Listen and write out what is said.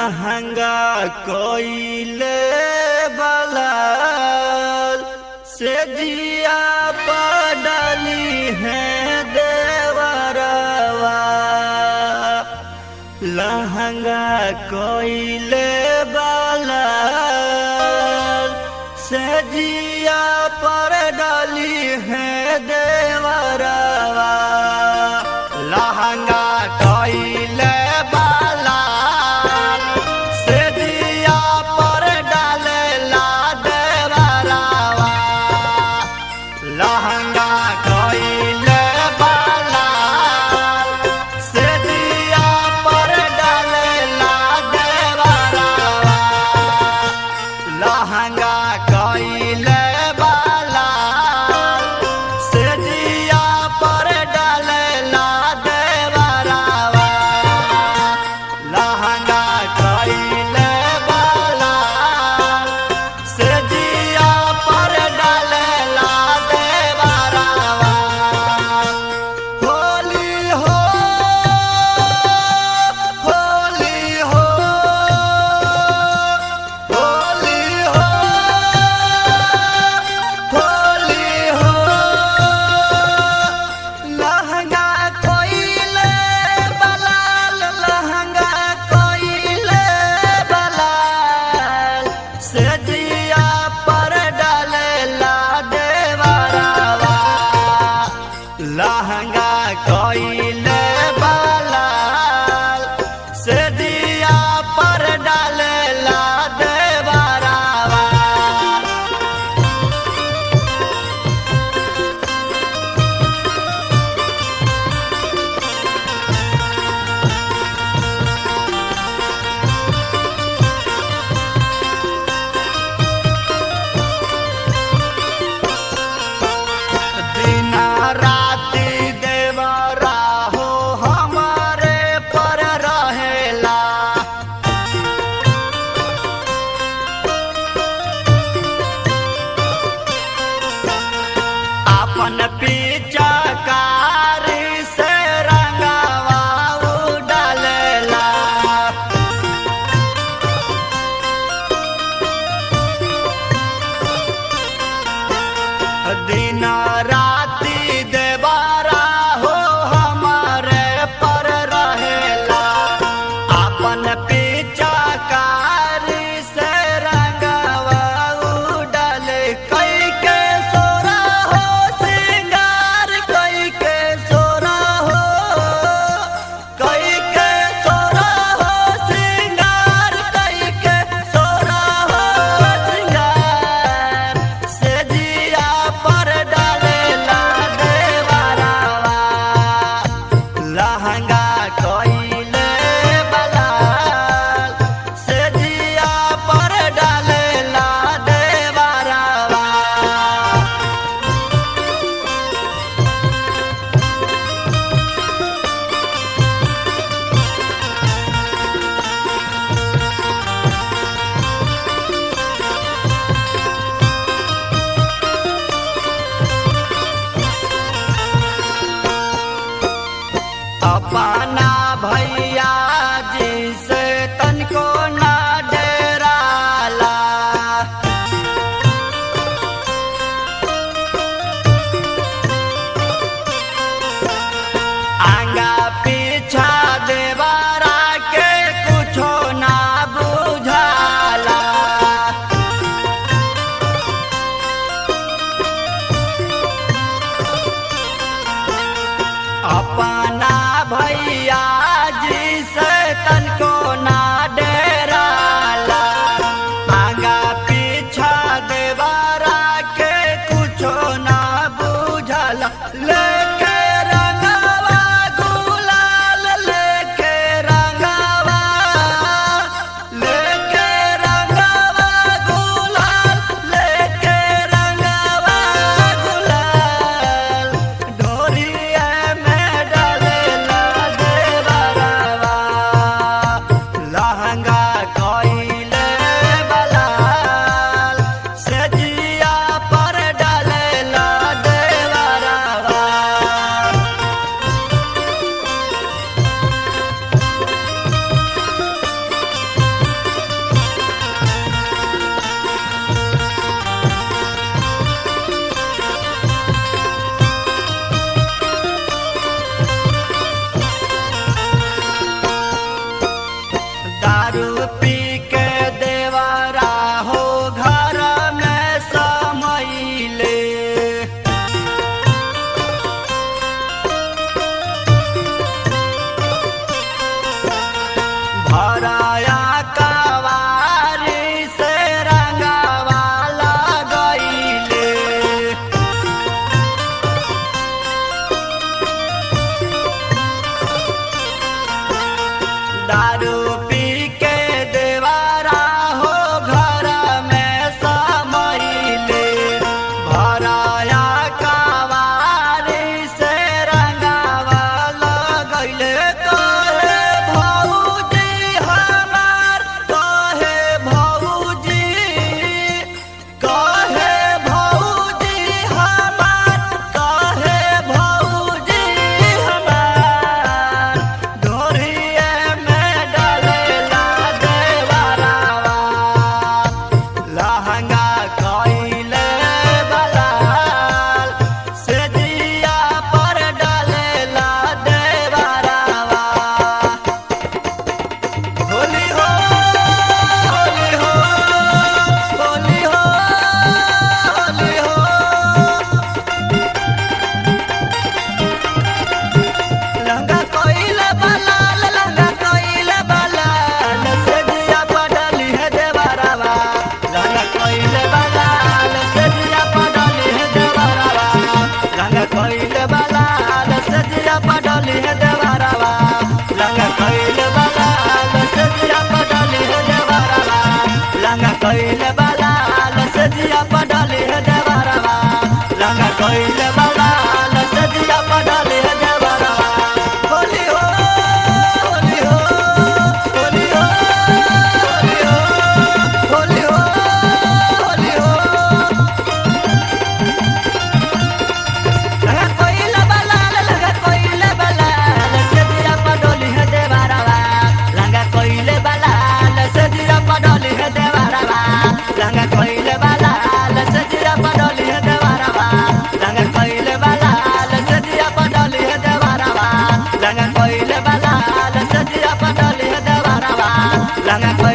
लहंगा कोइले बलाल से जिया पडली है देवरवा लहंगा कोइले बलाल से जिया पर डाली है देवरवा लहंगा कोइले बलाल से जिया पर डालेला देवरवा लहंगा कोइले बलाल से जिया पर डालेला देवरवा लहंगा कोइले बलाल से जिया पर डालेला देवरवा लहंगा कोइले बलाल से जिया पर डालेला देवरवा होली हो होली हो होली हो होली हो लहंगा कोइले बलाल लहंगा कोइले बलाल से जिया पर डालेला देवरवा लहंगा कोइले बलाल से दिया पर डालेला देवरवा दिना राति देवरा हो हमारे पर रहेला अपन पिचकारी से रंगवा डालेला दिन राति देवारा हो हमारे पर रहेला अपन पिचकारी से रंगवा उडल कई के सोरा हो सिंगार कई के सोरा हो कई के सोरा हो सिंगार कई के सोरा हो सिंगार से जिया पर डाले लंगा कइले बलाल से जिया पडली है देवरवा लंगा कइले बलाल से जिया पडली है देवरवा होली हो होली हो होली हो होली हो होली हो लगा कोइला बलाल लगा कोइले बलाल से दिया पडोली है देवरवा लगा कोइले बलाल से दिया पडोली है देवरवा लगा कोइले बलाल से दिया पडोली है देवरवा लगा कोइले बलाल से दिया पडोली है देवरवा लगा कोइले बलाल से दिया पडोली है देवरवा लगा